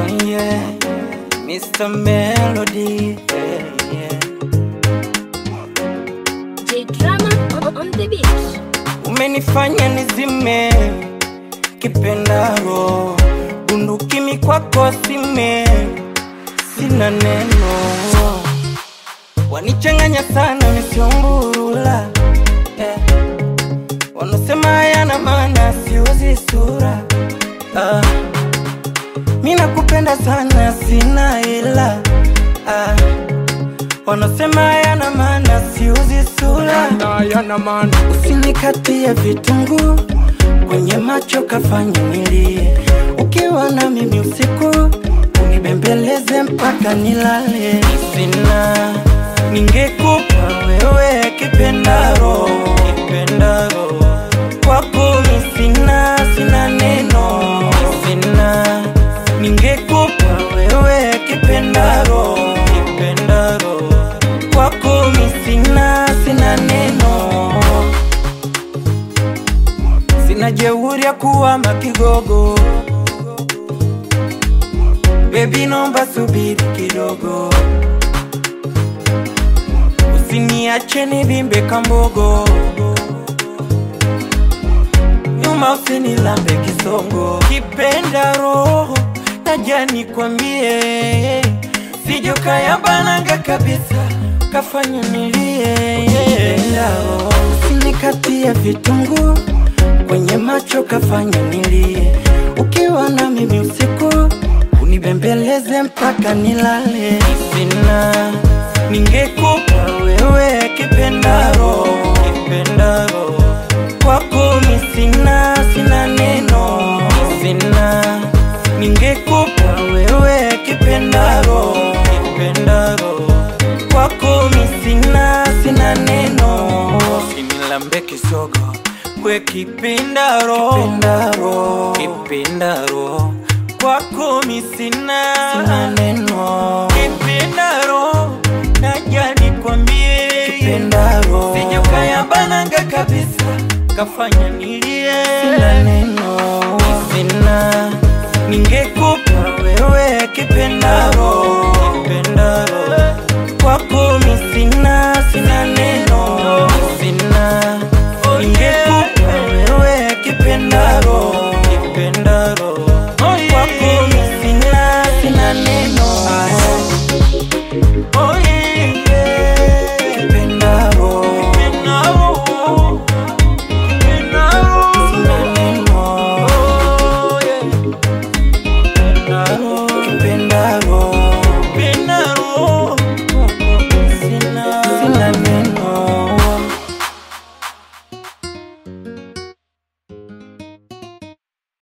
Oh yeah, Mr. Melody. Yeah, yeah. J Drama on, on the beat. Umenifanya nizime kipendaro, bunduki mikwako sime, sina neno, wanichanganya sana nisiomburula eh. Wanasema hayana maana, siuzi sura ah. Mi nakupenda sana, sina ila ah. Wanasema hayana maana, siuzi sura Yana man Usinikatie vitunguu kwenye macho kafanya nilie, ukiwa na mimi usiku unibembeleze mpaka nilale. Sina ningekupa wewe kipendaro, kipendaro kwako mi sina, sina neno. Sina ningekupa wewe kipendaro, kipendaro kwako mi sina, sina neno sina jeuri ya kuwa makigogo bebi, nomba subiri kidogo, usiniache nivimbe kambogo, nyuma usinilambe kisongo, kipenda roho naja nikwambie, sijokayabananga kabisa kafanya nilie, usinikatie vitunguu kwenye macho kafanya nilie, ukiwa na mimi usiku unibembeleze mpaka nilale. Sina ningekupa wewe kipendaro, kipendaro kwako mi sina, sina neno. Sina ningekupa wewe kipendaro, kipendaro kwako mi sina, sina neno. Sinilambe kisogo we kipindaro, kipindaro, kipindaro kwako mi sina, sina neno. Kipindaro naja nikwambie, kipindaro sijokayabananga kabisa kafanya nilie, sina neno, sina